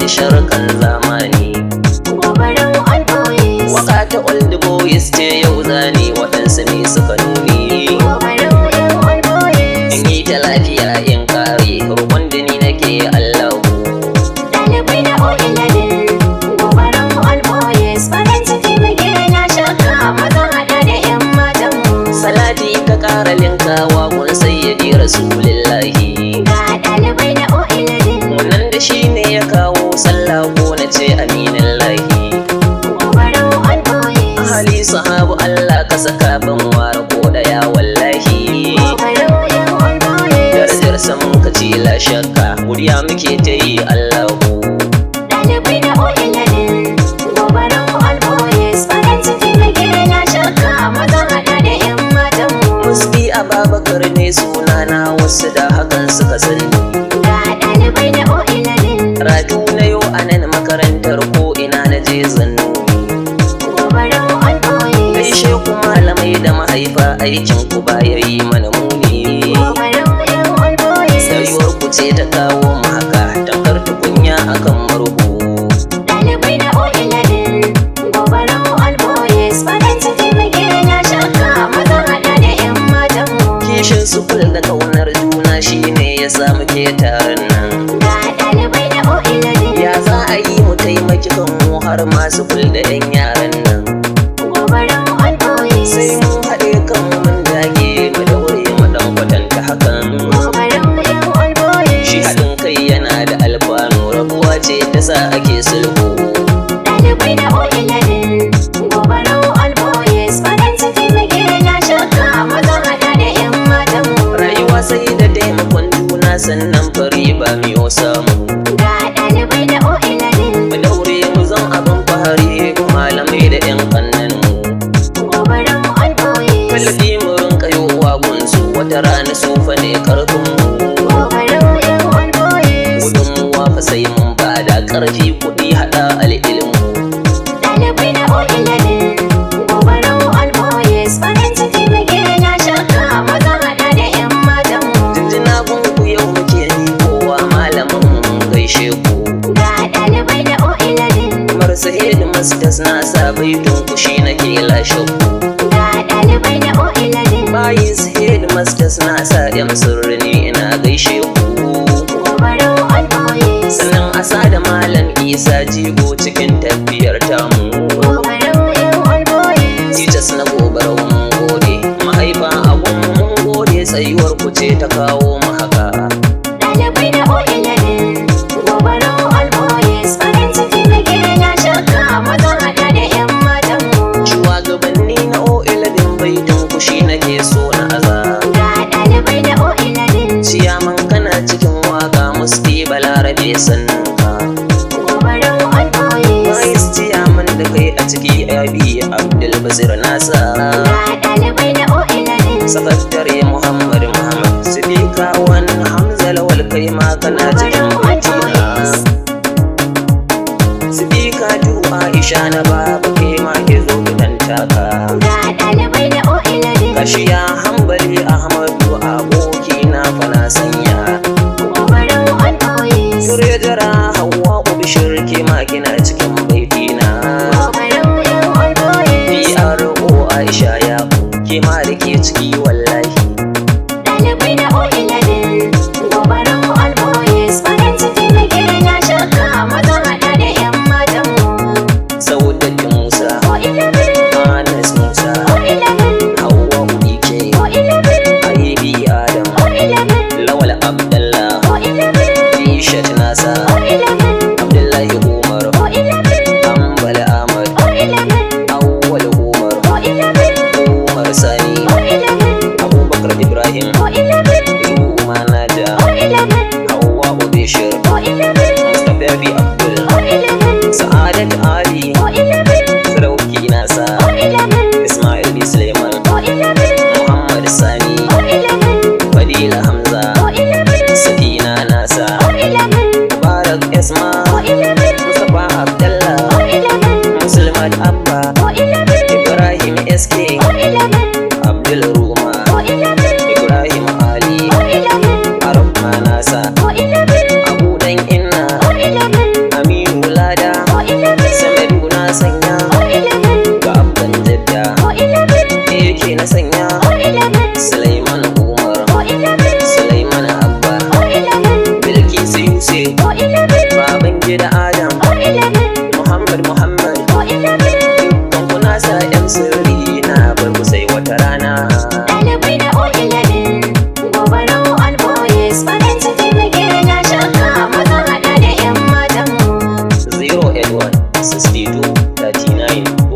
min sharkan zamani Gobaran alboyes. waka ta old boys ce yau zani waɗansu ne suka nuni Gobaran yan alboyes. in yi ta lafiya in kare rukun da ni nake allahu Ɗalibai na o'ilabin. Gobaran alboyes. Farin ciki muke na shakka. Maza haɗa da yan matan mu. salati ka ƙara linkawa kun sayyadi rasulillahi Ga ɗalibai na o'ilabin. wannan da shi ne ya kawo sallah ko na ce aminin lahi Gobaran alboyes. ahali sahabu allah ka saka ban ware ko daya wallahi Gobaran yan alboyes. darajar samun ka ce la shakka guriya muke ta yi allahu Ɗalibai na o'ilabin. Gobaran alboyes. Farin ciki muke na shakka. Maza haɗa da yan matan mu. muski ababakar ne sunana wasu da hakan suka sani Ga ɗalibai na o'ilabin. ratu na yau a nan makarantar ko ina na je zannu Gobaran alboyes. gaishe ku malamai da mahaifa aikin ku ba ya yi mana muni Gobaran yan alboyes. Sayuwar ku ce ta kawo mu haka tamkar tukunya akan murhu Ɗalibai na o'ilabin. Gobaran alboyes. Farin ciki muke na shakka. Maza haɗa da yan matan mu. kishin sufuri da kaunar juna shine ya sa muke taron nan Ga ɗalibai na o'ilabin. ya za a yi mu taimaki kanmu har masu kul da yan yaran nan Gobaran alboyes. sai mun haɗe kanmu mun dage mu daure mu dan kwatanta hakan Gobaran yan alboyes. shi haɗin kai yana da alfanu rabuwa ce ta sa ake sulhu Ɗalibai na o'ilabin. Gobaran alboyes. Farin ciki muke na shakka. Maza haɗa da yan matan mu. rayuwa sai da taimakon juna sannan fari ba miyo samu Ga ɗalibai na o'ilabin. mu daure mu zan abin fahari malamai da yan kannan mu Gobaran alboyes. kallafi mu rinka yowa gunsu wata rana su fa ne karfin mu Gobaran yan alboyes. gudunmuwa fa sai mun bada karfi kuɗi haɗa al'ilmu Ɗalibai na o'ilabin. Gobaran alboyes. Farin ciki muke na shakka. Maza haɗa da yan matan mu. jinjina gunku yau muke ni kowa malamin mun gaishe ku Ga ɗalibai na o'ilabin. kamar su headmasters na sa baitun ku shi nake lashe ku Ga ɗalibai na o'ilabin. bayin su headmasters na sa yan sirri ne ina gaishe ku Gobaran alboyes. sannan asa da malam isa jigo cikin tafiyar tamu Gobaran yan alboyes. Titas na gobar mun gode mahaifa abun mun gode tsayuwar ku ce ta kawo mu haka Ɗalibai na o'ilabin. Gobaran alboyes. Farin ciki muke na shakka. Maza haɗa da yan matan mu. shugabanni na o'iladin baitin ku shi nake so na aza Ga ɗalibai na o'ilabin. ciyaman kana cikin waka musti balarabe sannan ka Gobaran alboyes. Bayis ciyaman da kai a ciki abi abdul basir nasa Ga ɗalibai na o'ilabin. sakatare muhammad muhammad sidika wani hamza lawal kai ma kana cikin baitina sidika ju aisha na baba kai ma ke zo gidan taka Ga ɗalibai na o'ilabin. kashiya hambali ahmadu aboki na fana sanya Gobaran alboyes. Sure jara hawa ubishir ke ma kina cikin baitina Gobaran yan alboyes. PRO Aisha ya ke ma da ke ciki wallahi Ɗalibai na o'ilabin. Gobaran alboyes. Farin ciki muke na shakka. Maza haɗa da yan matan mu. Saudatu Musa O'ilabin. Anas Musa O'ilabin. Hauwa Ubike O'ilabin. Aibi Adam O'ilabin. Lawal Abdallah O'ilabin. Ishat Nasa O'ilabin. Abdullahi Umar O'ilabin. Ambal Ahmad O'ilabin. Awwal Umar O'ilabin. Umar Sani O'ilabin. Abubakar Ibrahim O'ilabin. Ruma Naja O'ilabin. Hauwa Ubishir O'ilabin. Mustapha Abi Abdul O'ilabin. Sa'adat Ali O'ilabin. Sarauki Nasa O'ilabin. Ismail B. Suleiman O'ilabin. Muhammad Sani O'ilabin. Fadila Hamza O'ilabin. Sakina Nasa O'ilabin. Mubarak Esma O'ilabin. Mustapha Abdallah O'ilabin. Muslimat Abba O'ilabin. Ibrahim SK O'ilabin. Abdul Ruma O'ilabin. Ibrahim Ali O'ilabin. Arab Nasa O'ilabin. Abu Dan Inna O'ilabin. Aminu boys farin ciki muke na shaka maza hada da yan matan mu 081 62 39